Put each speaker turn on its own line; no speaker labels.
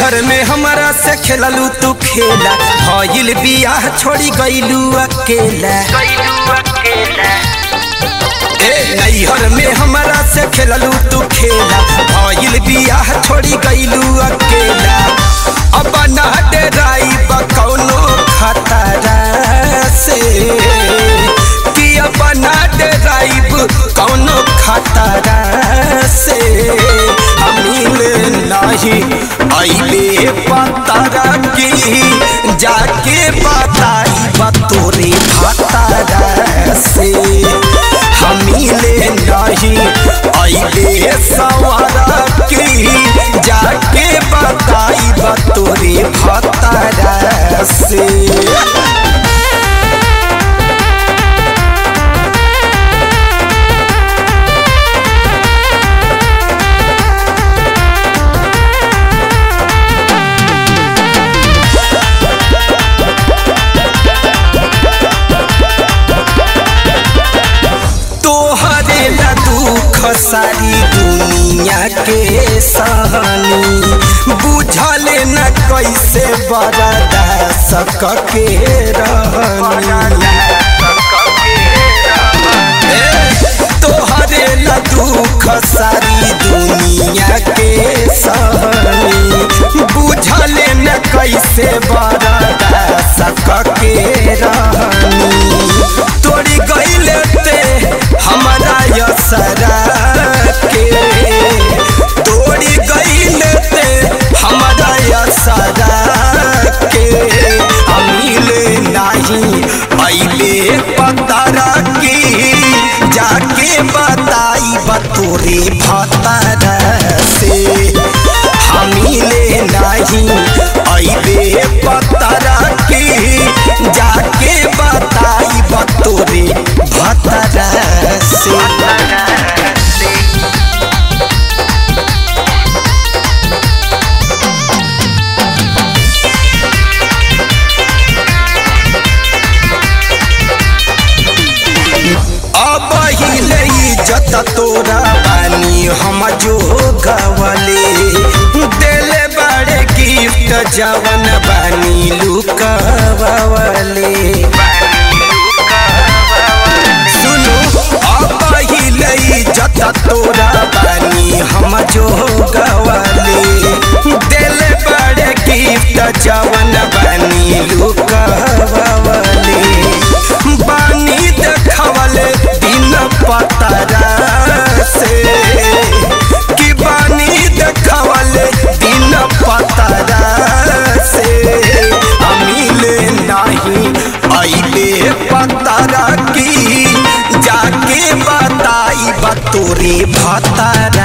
नैहर में हमारा से खेललू तू खेला भइल बियाह छोड़ी गईलू अकेला ए नैहर में हमारा से खेललू तू खेला भइल बियाह छोड़ी गईलू अकेला अब ना डराई कौनो खतरा से कि अब ना डराइब कौनो खतरा से हमीले नहीं अइले पतरा की जाके बताई बतोरे खतरा से हमीले नहीं अइले सवारा की जाके बताई बतोरे खतरा से तोहरे ला दुख सारी दुनिया के सहानी बुझल न कैसे बरदा सक के रहनी ए, तोहरे ला दुख सारी दुनिया के सहानी बुझल न कैसे बरदा सक के रहनी तोड़ी गईले ते हमारा यसरा के तोड़ी गईले ते हमारा यसरा के अमीले नहीं अइले पतरा की जाके बताई बतोरे भतरा से हमीले नहीं अइले पतरा की जाके बताई बतोरे भतरा से अब हिले इज्जत तोरा बानी हम जो गवले देले बड़े गिफ्ट जवन बानी लुकवले सुनो अब हिले इज्जत तोरा बानी हम जो गवले देले बड़े गिफ्ट जवन बानी लुकवले बानी देखवले दिन पतरा से कि बानी देखवले दिन पतरा से अमीले नहीं अइले पतरा की जाके बताई बतोरे भतरा